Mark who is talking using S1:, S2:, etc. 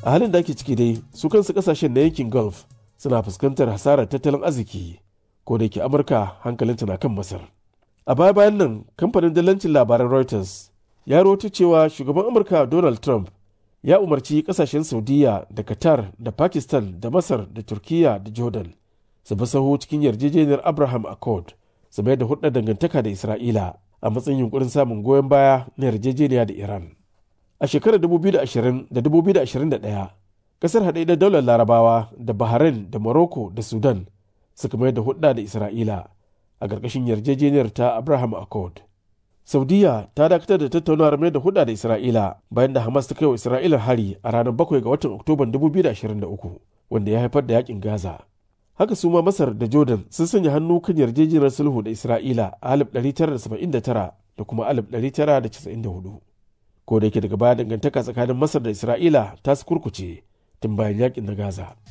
S1: a halin da ake ciki dai su kansu kasashen na yankin gulf suna fuskantar hasarar tattalin arziki ko da ke amurka hankalinta na kan masar a baya bayan nan kamfanin dalancin labaran reuters ya rawaito cewa shugaban amurka donald trump ya umarci kasashen saudiya da qatar da pakistan da masar da turkiya da jordan su bi saho cikin yarjejeniyar abraham accord su mayar da hudar dangantaka da isra'ila a matsayin yunkurin samun goyon baya na yarjejeniya da iran a shekarar 2020 da 2021 kasar haɗe daular larabawa da bahrain da morocco da sudan suka mayar da hudda da isra'ila a ƙarƙashin yarjejeniyar ta abraham accord saudiya ta dakatar da tattaunawar mai da hudda da isra'ila bayan da hamas ta kai wa isra'ila hari a ranar 7 ga watan oktoban 2023 wanda ya haifar da yakin gaza haka su ma masar da jordan sun sanya hannu kan yarjejeniyar sulhu da isra'ila a 1979 da kuma 1994 ko da yake daga baya dangantaka tsakanin masar da isra'ila ta su kurkuce tun bayan yakin na gaza